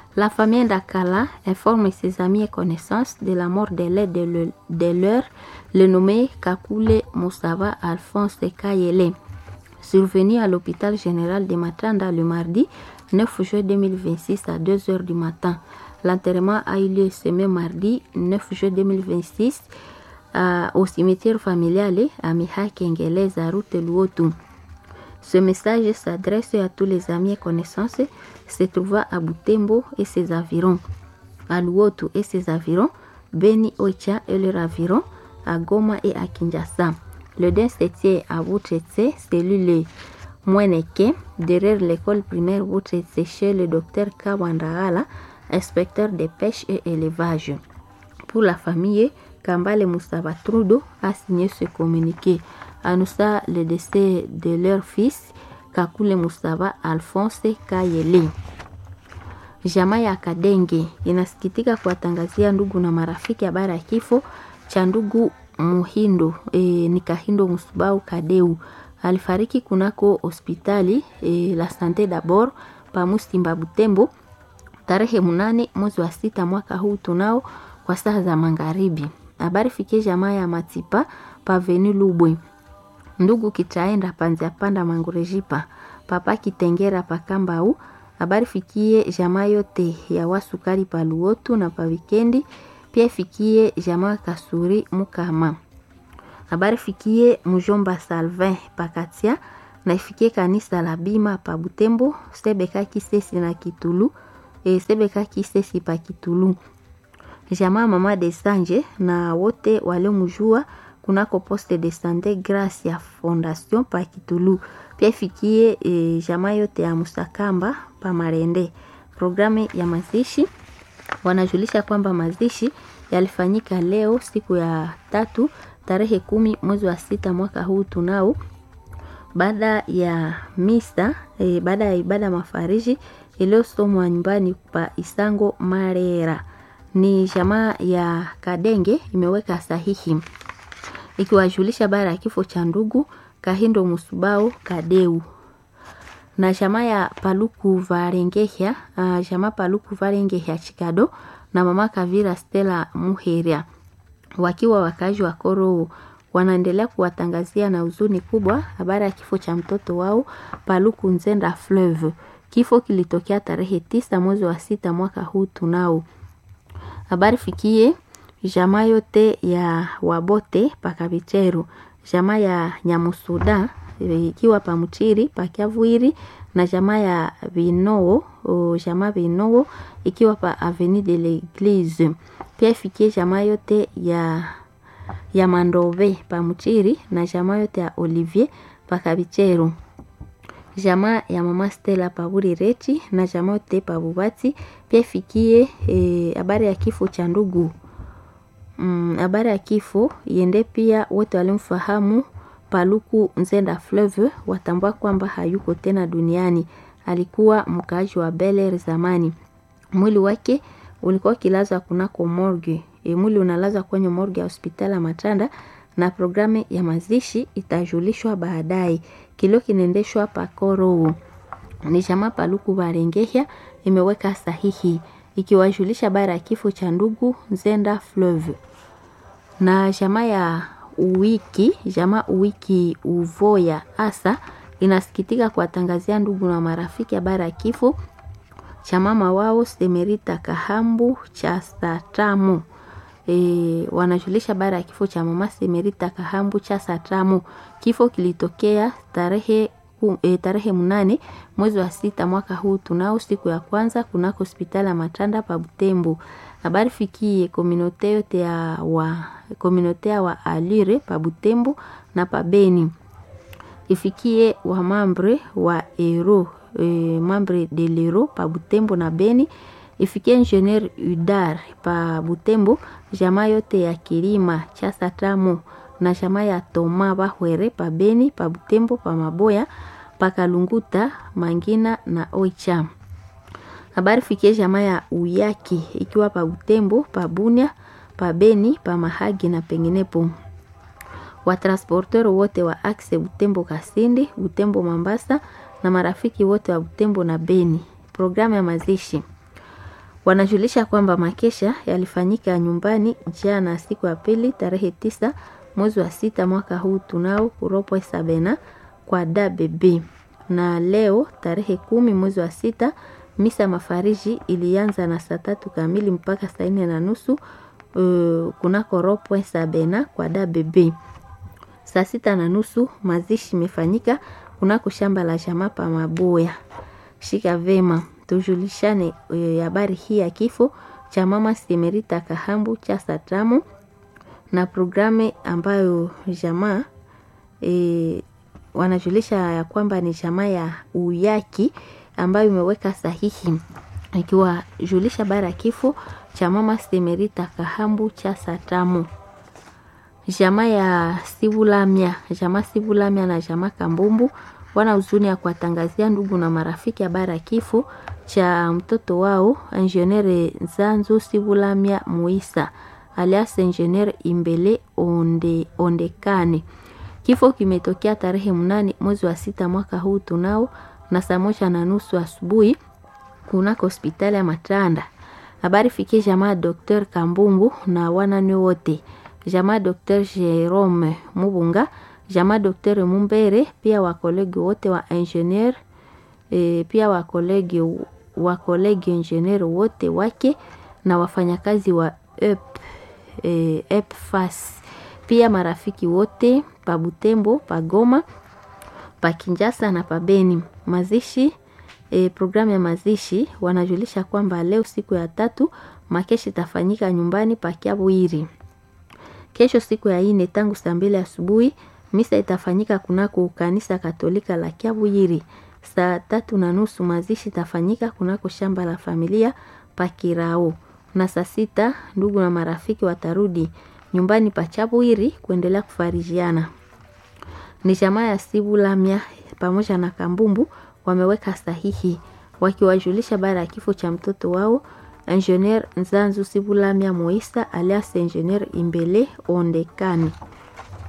La famille Dakala informe ses amis et connaissances de la mort de l'aide de, le, de leur, le nommé Kakule Moussava Alphonse Kayele, survenu à l'hôpital général de Matanda le mardi 9 juin 2026 à 2 heures du matin. L'enterrement a eu lieu ce même mardi 9 juin 2026 à, au cimetière familial à Mihaki Ngelez à route Luotu. Ce message s'adresse à tous les amis et connaissances se trouvant à Butembo et ses environs, à Luotu et ses environs, Beni Oicha et leurs environs, à Goma et à Kinshasa. Le den se tient à Boutretse, cellule Mweneke, derrière l'école primaire Boutretse chez le docteur Kawandagala, inspecteur des pêches et élevage. Pour la famille, Kambale Moussava Trudo a signé ce communiqué. Annonça le décès de leur fils Kakule Moussava Alphonse Kayele. Jamaa ya Kadenge inasikitika kuwatangazia ndugu na marafiki habari ya kifo cha ndugu Muhindo e, ni Kahindo Musubau Kadeu alifariki kunako hospitali e, la Sante d'Abord pa Mustimba Butembo tarehe munane mwezi wa sita mwaka huu tunao kwa saa za magharibi. Habari fikie jamaa ya Matipa paveni Lubwe, ndugu kitaenda panzia panda mangurejipa papa kitengera pakambau. Habari fikie jamaa yote ya wasukari pa Luotu na pa wikendi pia fikie jamaa Kasuri Mukama. Habari fikie mjomba Salvin Pakatia na ifikie kanisa la Bima pa Butembo, Sebeka Kisesi na Kitulu, e, Sebeka Kisesi pa Kitulu. Jamaa mama de Sanje na wote waliomjua kunako poste de sante Gracia Fondation pa Kitulu. Pia ifikie e, jamaa yote ya Musakamba pa Marende. Programu ya mazishi wanajulisha kwamba mazishi yalifanyika leo siku ya tatu tarehe kumi mwezi wa sita mwaka huu tunao, baada ya misa e, baada ya ibada mafariji iliyosomwa nyumbani pa Isango Marera. Ni jamaa ya Kadenge imeweka sahihi ikiwajulisha baada ya kifo cha ndugu Kahindo Musubao Kadeu na jamaa ya Paluku Varengehya, uh, jamaa Paluku Varengehya Chikado na mama Kavira Stella Muheria wakiwa wakazi wa Koro wanaendelea kuwatangazia na huzuni kubwa habari ya kifo cha mtoto wao Paluku Nzenda Fleuve. Kifo kilitokea tarehe tisa mwezi wa sita mwaka huu tunao. Habari fikie jamaa yote ya Wabote Pakabicheru, jamaa ya Nyamusuda ikiwa Pamutiri Pakiavuiri na jamaa ya Vinoo jamaa Vinoo ikiwa pa Avenue de l'Eglise. Pia ifikie jamaa yote ya ya Mandove Pamutiri na jamaa yote ya Olivier Pakabicheru, jamaa ya mama Stella Paburireti na jamaa yote Pabubati. Pia ifikie habari e, ya kifo cha ndugu habari mm, ya kifo iende pia wote walimfahamu Paluku Nzenda Fleuve watambua kwamba hayuko tena duniani. Alikuwa mkaaji wa Beler zamani. Mwili wake ulikuwa kilazwa kunako morgue. E, mwili unalazwa kwenye morgue ya hospitali ya Matanda na programu ya mazishi itajulishwa baadaye. Kilio kinaendeshwa pakoro. Ni jamaa Paluku Barengehya imeweka sahihi ikiwajulisha bara ya kifo cha ndugu Nzenda Fleuve na jamaa ya Uwiki jamaa Uwiki Uvoya asa inasikitika kuwatangazia ndugu na marafiki habari ya kifo cha mama wao Semerita Kahambu cha Satamu. E, wanajulisha habari ya kifo cha mama Semerita Kahambu cha Satamu. Kifo kilitokea tarehe e, tarehe mnane mwezi wa sita mwaka huu tunao siku ya kwanza kunako hospitali ya Matanda pa Butembo. Habari fikie kominote yote ya wa kominote ya wa Alire pa Butembo na pa Beni. Ifikie wa mambre wa Ero e, mambre de l'Ero pa Butembo na Beni. Ifikie ingenieur Udar pa Butembo, jamaa yote ya Kilima cha Satamo na jamaa ya Toma Bahwere pa Beni pa Butembo pa Maboya pa Kalunguta Mangina na Oicha. Habari fikie jamaa ya Uyaki ikiwa pa Butembo, pa Bunia, pa Beni, pa Mahagi na penginepo. Watransporter wote wa Axe Butembo Kasindi, Butembo Mambasa na marafiki wote wa Butembo na Beni. Programu ya mazishi. Wanajulisha kwamba makesha yalifanyika nyumbani jana siku ya pili tarehe tisa mwezi wa sita mwaka huu tunao kuropwe sabena kwa DBB, na leo tarehe kumi mwezi wa sita misa mafariji ilianza na saa tatu kamili mpaka saa nne na nusu uh, kunako ropwe sabena kwa DBB. Saa sita na nusu mazishi imefanyika kunako shamba la jamaa pa Maboya. Shika vema tujulishane habari hii ya kifo cha mama Semerita Kahambu cha Satramu na programu ambayo jamaa e, wanajulisha ya kwamba ni jamaa ya Uyaki ambayo imeweka sahihi ikiwajulisha habari ya kifo cha mama Semerita Kahambu cha Satramu. Jamaa ya Sivulamia, jamaa Sivulamia na jamaa Kambumbu wana huzuni ya kuwatangazia ndugu na marafiki habari ya kifo cha mtoto wao Engineer Nzanzu Sivulamia Muisa alias Engineer Imbele Onde, Ondekane. Kifo kimetokea tarehe mnane mwezi wa sita mwaka huu tunao na saa moja na nusu asubuhi kunako hospitali ya Matanda. Habari fikie jamaa Dr. Kambumbu na wanane wote, jamaa Dr. Jerome Mubunga, jamaa Dr. Mumbere, pia wakolegi wote wa engineer e, pia wakolegi wakolegi engineer wote wake na wafanyakazi wa EP, e, EPFAS pia marafiki wote pa Butembo, pa Goma, pa Kinjasa na pa Beni. Mazishi e, programu ya mazishi wanajulisha kwamba leo siku ya tatu makeshi itafanyika nyumbani pa Kiabwiri. Kesho siku ya ine tangu saa mbili asubuhi misa itafanyika kunako kanisa Katolika la Kiabwiri. Saa tatu na nusu mazishi itafanyika kunako shamba la familia pa Kirao, na saa sita ndugu na marafiki watarudi nyumbani pa Chabwiri kuendelea kufarijiana. Ni jamaa ya Sibulamia pamoja na Kambumbu wameweka sahihi wakiwajulisha baada ya kifo cha mtoto wao Engineer Nzanzu Sibulamia Moisa alias Engineer Imbele Ondekani.